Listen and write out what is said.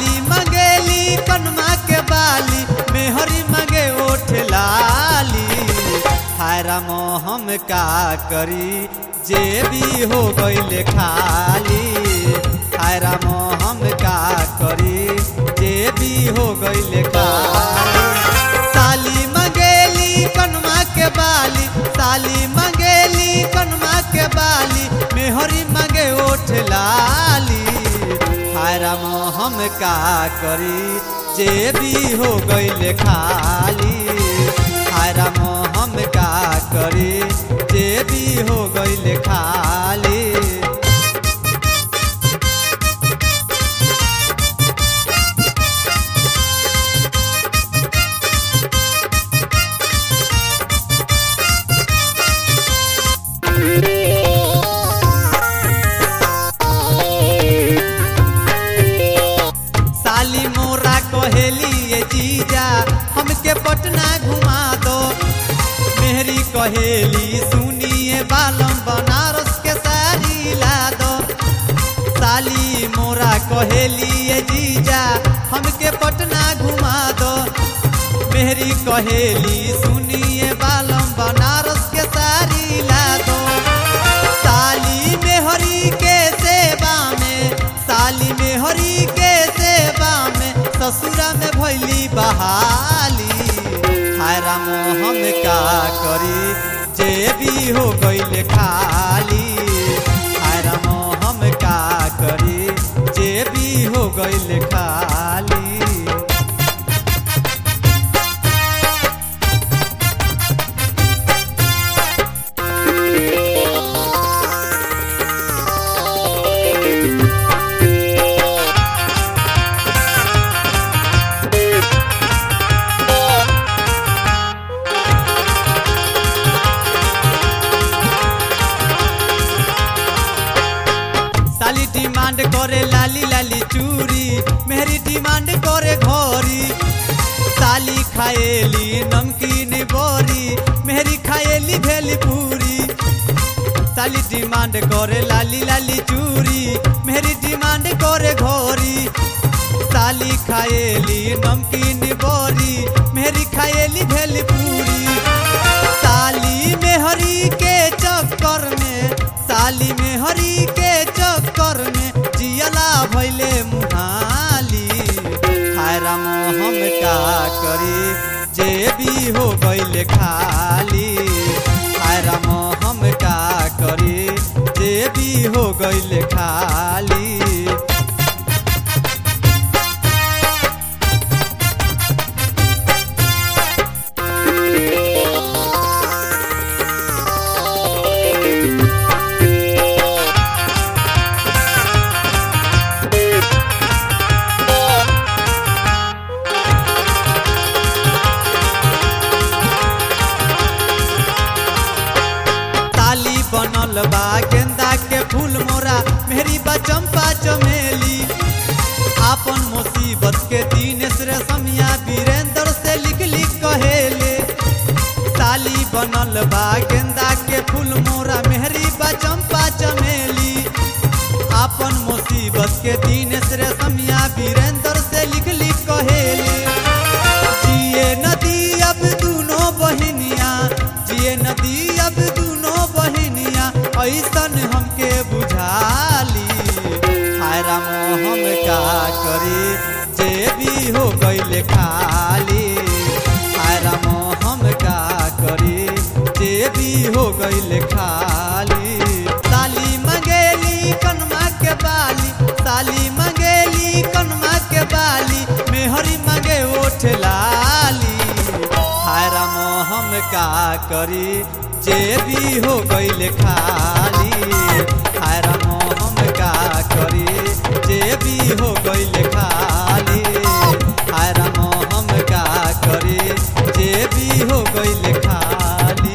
साली मंगेली कनमा के बाली मेहरी मंगे ओठ लाली हायरा हम का करी जे भी हो गईले खाली हायरा हम का करी जे भी हो गईले खाली साली मंगेली कनमा के बाली साली मंगेली कनमा के बाली मेहरी मंगे ओठ लाली हायरा हम का करी जे भी हो गईले खाली हायरा हम का करी जे भी हो गईले खाली साली मोरा कहेली ये जीजा हमके पटना घुमा दो मेहरी कहेली सुनिए बालम बनारस के साड़ी ला दो साली मोरा कहेली ये जीजा हमके पटना घुमा दो मेहरी कहेली सुनिए बालम बनारस के साड़ी ला दो साली मेहरी के सेवा में साली मेहरी के सेवा में ससुरा में भैली बहाली हायरा हम का करी जे भी हो गईले खाली हायरा हम का करी जे भी हो गईले खाली साली डिमांड करे लाली लाली चूड़ी मेहरी डिमांड करे घोरी साली खाएली नमकीन बोरी मेहरी खाएली भेली पूरी साली डिमांड करे लाली लाली चूड़ी मेहरी डिमांड करे घोरी साली खाएली नमकीन बोरी मेहरी खाएली भेली पूरी साली मेहरी के चक्कर में साली मेहरी के चक्कर में जियला भैले मुहाली हायरा हम का करी जे भी हो गईले खाली हायरा हम का करी जे भी हो गईले खाली ताली बनल बा गेंदा के फूल मोरा मेहरी बा चंपा चमेली आपन मुसीबत के दीनेश रेशमिया वीरेंद्र से लिख लिख कहेले ताली बनल बा गेंदा के फूल मोरा मेहरी बा चंपा चमेली आपन मुसीबत के दीनेश रेशमिया वीरेंद्र से लिख लिख कहेले जिए नदी अब दूनो बहिनिया जिए नदी अब दूनो बहिनिया ऐसन हमके बुझाली हायरा हम का करी जे भी हो गईले खाली हायरा हम का करी जे भी हो गईले खाली साली मंगेली कनमा के बाली साली मंगेली कनमा के बाली मेहरी मंगे ओठ लाली हायरा हम का करी जे भी हो गईले खाली हायरा हम का करी जे भी हो गईले खाली हायरा हम का करी जे भी हो गईले खाली